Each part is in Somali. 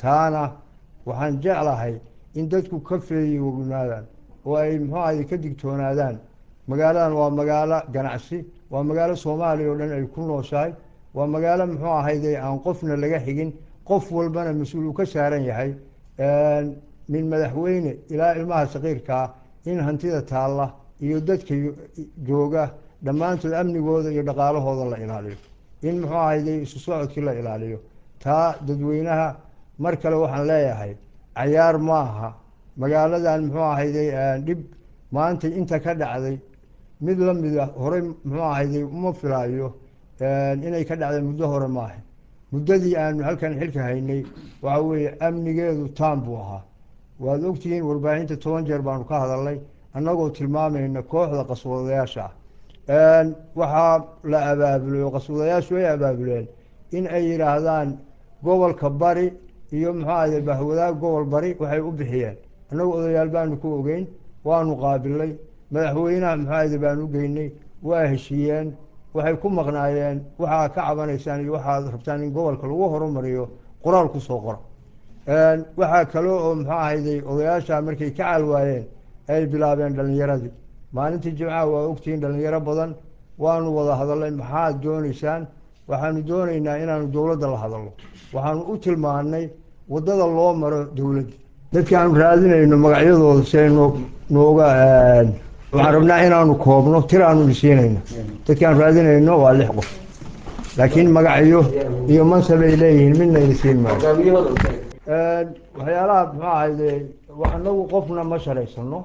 taana waxaan jeclahay in dadku ka feeyognaadaan oo ay muxuu ahay ka digtoonaadaan magaaladan waa magaalo ganacsi waa magaalo soomaaliya oo dhan ay ku nooshahay waa magaalo muxuu ahayde aan qofna laga xigin qof walbana mas-uul uu ka saaran yahay min madaxweyne ilaa ilmaha saqiirkaa in hantida taalla iyo dadka jooga dhammaantood amnigooda iyo dhaqaalahooda la ilaaliyo in muxuu ahayde isu socodkii la ilaaliyo taa dadweynaha mar kale waxaan leeyahay cayaar ma aha magaaladan muxuu ahayde dhib maanta inta ka dhacday mid la mida horey muxuu ahayde uma filaayo inay ka dhacday muddo hore maaha muddadii aanu halkan xilka haynay waxa weeye amnigeedu taam buu ahaa waad ogtihiin warbaahinta toban jeer baanu ka hadalnay annagoo tilmaamayna kooxda qaswadayaasha ah waxaa la abaabulay oo qaswadayaashu ay abaabuleen in ay yidhaahdaan gobolka bari iyo muxuu ahayde bahwadaag gobol bari waxay u bixiyeen annagu odayaal baanu ku ogeyn waanu qaabilay madaxweynaha muxuu ahayde baanu ugeynay waa heshiiyeen waxay ku maqnaayeen waxaa ka cabanaysaan iyo waxaad rabtaan in gobolka lagu horumariyo qoraal ku soo qora waxaa kale oo muxuu ahayday odayaasha markay ka calwaayeen ay bilaabeen dhalinyaradii maalintii jimcaha waa ogtihiin dhalinyaro badan waanu wada hadalnay maxaad dooneysaan waxaanu dooneynaa inaanu dowladda la hadalno waxaanu u tilmaannay waddada loo maro dowladda dadki aanu raadinayno magacyadooda si ay noo nooga waxaan rabnaa inaanu koobno tir aanu isiinayno dadki aanu raadinayno waa lix qof laakiin magacyo iyo mansab ay leeyihiin midna idisiin maayo waxyaalaha muxuu ahayde anagu qofna ma sharaysano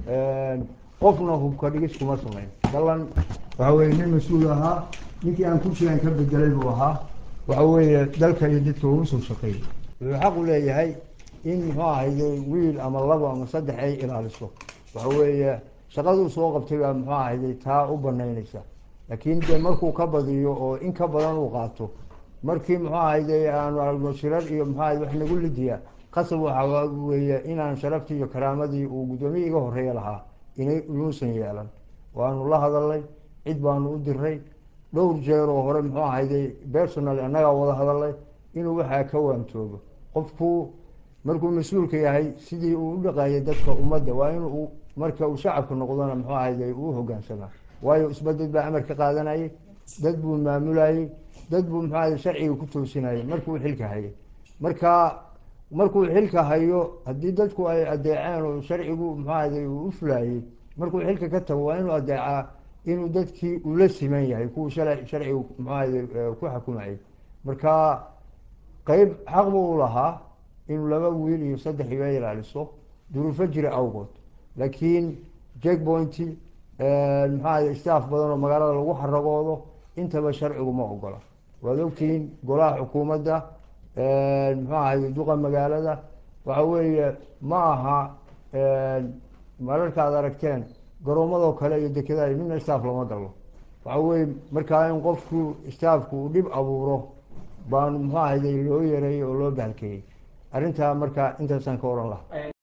qofna hubka dhigis kuma samayn ballan waxa weye nin mas-uul ahaa ninkii aan kursigan ka bedelay buu ahaa waxa weeye dalka iyo dadka ugu soo shaqeeyay wuxuu xaq u leeyahay in muxuu ahayde wiil ama labo ama saddex ay ilaaliso waxa weeye shaqaduu soo qabtay baa muxuu ahayde taa u banaynaysa laakiin dee markuu ka badiyo oo in ka badan uu qaato markii muxuu ahayde aanu aragno shirar iyo muxuu ahayde wax nagu lidiya qasab waxa weeye inaan sharaftii iyo karaamadii uu guddoomiye iga horeeya lahaa inay inuusan yeelan waanu la hadalnay cid baanu u diray dhowr jeer oo hore muxuu ahayde personal annagaa wada hadalnay inuu waxaa ka waantoobo qofku markuu mas-uulka yahay sidii uu u dhaqaayay dadka ummadda waa inuu marka uu shacabka noqdona muxuu ahayde uu hogaansamaa waayo isbadad baa amar ka qaadanayay dad buu maamulayey dad buu muxuu ahayde sharciga ku toosinayay markuu xilka hayay marka markuu xilka hayo haddii dadku ay adeeceen oo sharcigu muxuu ahayde uu u fulaayey markuu xilka ka tago waa inuu adeecaa inuu dadkii ula siman yahay kuwuu shala sharcigu muxuu ahayde ku xukumayay marka qeyb xaq buu u lahaa inuu laba wiil iyo saddex iga ilaaliso duruufo jira awgood laakiin jackpointi maxaa ahayde staff badan oo magaalada lagu xaragoodo intaba sharcigu ma ogola waad ogtihiin golaha xukuumadda muxuu ahayde duqa magaalada waxa weeye ma aha mararka ad aragteen garoomadoo kale iyo dekedaha midna staff lama galo waxa weye markaa in qofku staffku uu dhib abuuro baanu muxuu ahayde loo yareeyey oo loo bahalkeeyey arrintaa marka intaasaan ka oran laha